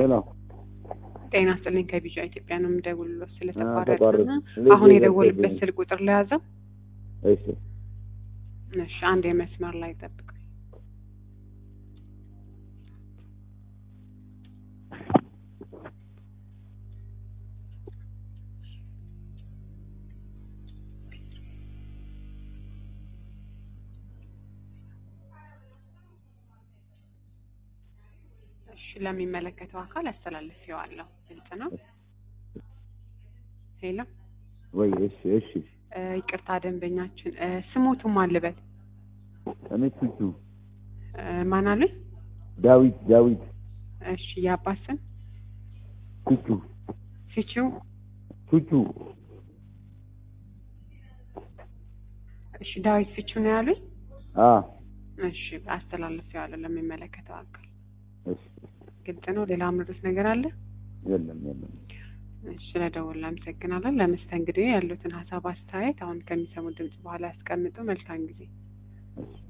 ሄሎ ጤና ይስጥልኝ ከቢጫ ኢትዮጵያ ነው የምደውልሎት ተቋረጠ። ስለተቋረጠና እንዴት አሁን ነው የደወልበት የደወልኩት? ስልክ ቁጥር ለያዘው እሺ እሺ አንድ የመስመር ላይ ጠብቅ እሺ ለሚመለከተው አካል አስተላልፌዋለሁ ግልጽ ነው ሄሎ ወይ እሺ እሺ እ ይቅርታ ደንበኛችን እ ስሞቱም አልበል እኔ ቱቱ እ ማን አሉኝ ዳዊት ዳዊት እሺ የአባት ስም ቱቱ ፊቺው ቱቱ እሺ ዳዊት ፊቺው ነው ያሉኝ አ እሺ አስተላልፌዋለሁ ለሚመለከተው አካል እሺ ግልጽ ነው ሌላ ምርት ነገር አለ የለም የለም እሺ ስለደወሉ አመሰግናለን ለመስተንግዶ ያሉትን ሀሳብ አስተያየት አሁን ከሚሰሙት ድምጽ በኋላ ያስቀምጡ መልካም ጊዜ እሺ